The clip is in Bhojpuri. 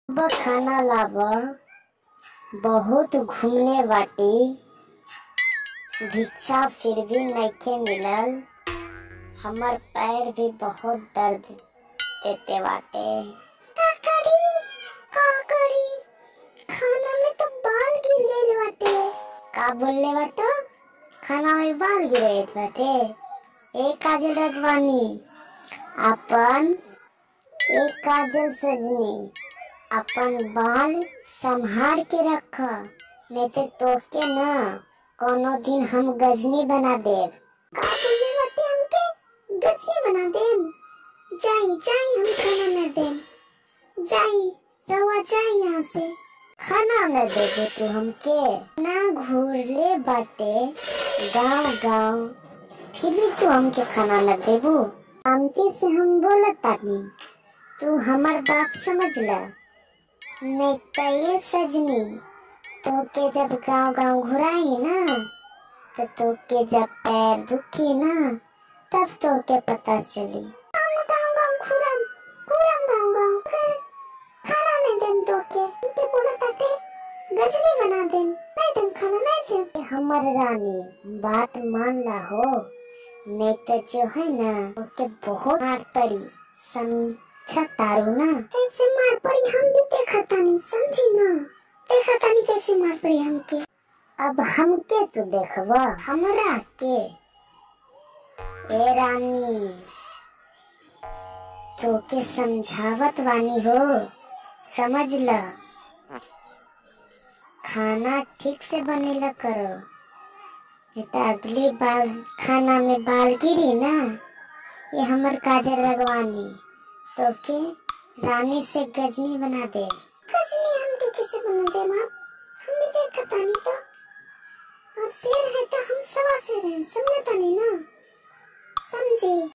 अब खाना लाब बहुत घूमने बाटी भिक्षा फिर भी नइखे मिलल हमर पैर भी बहुत दर्द देते बाटे का करी का करी खाना में तो बाल गिर गइल बाटे का बोलले बाटो खाना में बाल गिर गइल बाटे एक काजल रखवानी अपन एक काजल सजनी अपन बाल संभाल के रख नहीं तो तोके न कोनो दिन हम गजनी बना देब का बोले बाटे हमके गजनी बना देब जाई जाई हम खाना न देब जाई रवा जाई यहाँ से खाना न देबे तू हमके ना घूरले बाटे गांव गांव फिर भी तू हमके खाना न देबू शांति से हम बोलत तानी तू हमार बात समझ ल नहीं तो ये सजनी तो के जब गांव गांव घुराई ना तो तो के जब पैर दुखी ना तब तो के पता चली हम गांव गांव घुरम घुरम गांव गांव कर खाना नहीं देम तो के ते बोला ताटे गजनी बना देम नहीं देम खाना नहीं देम हमर रानी बात मान ला हो नहीं तो जो है ना ओके बहुत मार पड़ी समझा तारू ना कैसे मार पड़ी हम भी देखा तानी समझी ना देखा तानी कैसे मार पड़ी हमके अब हमके तू देखबा हमरा के ए रानी तो के समझावत वानी हो समझ ल खाना ठीक से बनेला करो नहीं तो अगली बार खाना में बाल गिरी ना ये हमर काजल रगवानी तो के रानी से गजनी बना दे गजनी हम के कैसे बना दे आप हम भी देखा तानी तो अब शेर है तो हम सवा शेर हैं समझा तानी ना समझी